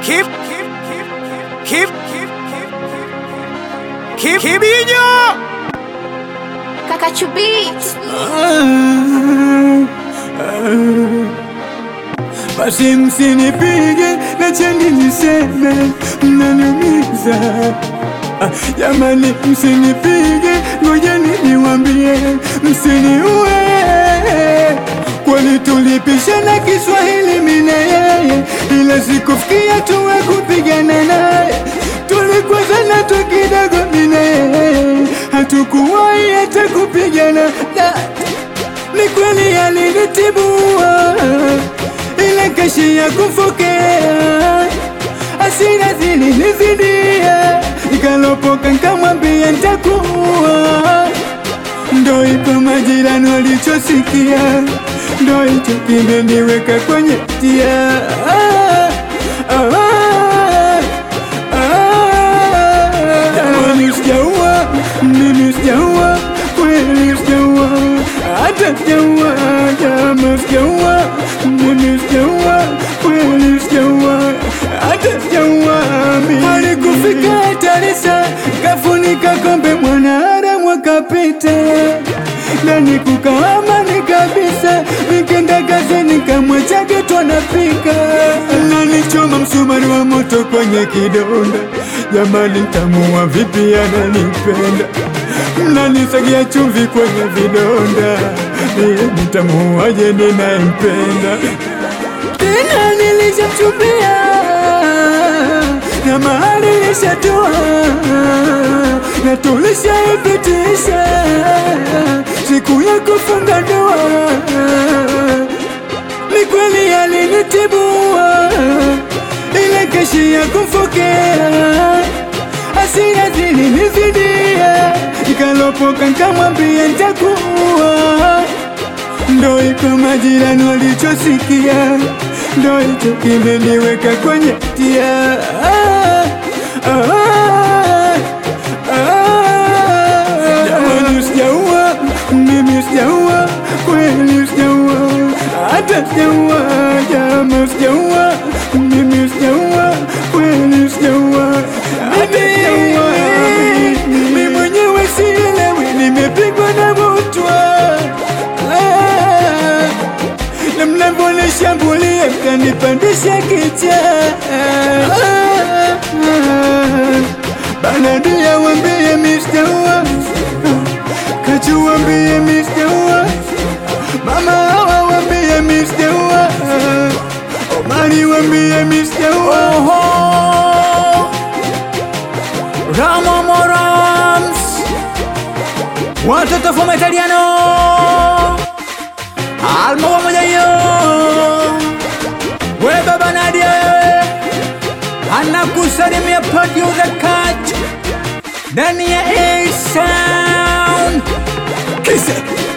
Keep, keep, keep, Kibinyo. Kaka Chubit. Basi msinipige na cheni niseme mnaniumiza. Ah, Jamani, msinipige, ngojeni niwambie, msiniue. Kwani tulipishana Kiswahili mimi na yeye, ila sikufikia tuwe kupigana naye. Tulikwazana tu kidogo mimi na yeye, hatukuwahi hata kupigana na ni kweli alinitibua, ila kashi ya kufokea hasira zilinizidia, nikalopoka nikamwambia nitakuwa ndo ipo majirani walichosikia, ndo hicho kimeniweka kwenye tia ah, ah, ah. Jamani, sijaua mimi, sijaua kweli, sijaua hata sijaua, jama, sijaua mimi, sijaua kweli, sijaua hata sijaua mimi. Alikufika Tarisa, kafunika kombe, mwanaharamu akapita ndani kukawa amani kabisa, nikenda kazini kamwacha geto anapika, nanichoma msumari wa moto kwenye kidonda. Jamani, ntamuua vipi? Ananipenda, mnanisagia chumvi kwenye vidonda, Mie nitamuuaje ninayempenda? Tena nilishachumbia na mahali nilishatoa na tulishaipitisha siku ya kufunga ndoa. Ni kweli alinitibua, ile keshi ya kumfokea hasira zilinizidia, nikalopoka nikamwambia nitakuwa ndo iko majirani walichosikia, ndo hicho kimeniweka kwenye tia ah, ah, ah. Jamani, sijaua mimi, sijaua kweli, sijaua hata sijaua, jama, sijaua mimi, sijaua kweli, sijaua hata sijaua mimi mwenyewe sielewi, nimepigwa na butwa Ah, na mnavyonishambulia mkanipandisha kicha Banadia wambie mistaua Kachu wambie mistaua Mama hawa wambie mistaua Omari wambie mistaua Oho. Ramo Morams. Watoto from Italiano. Alma pamoja hiyo. We baba Nadia wewe. Anakusalimia producer Kat. Ndani ya A Sound. Kise.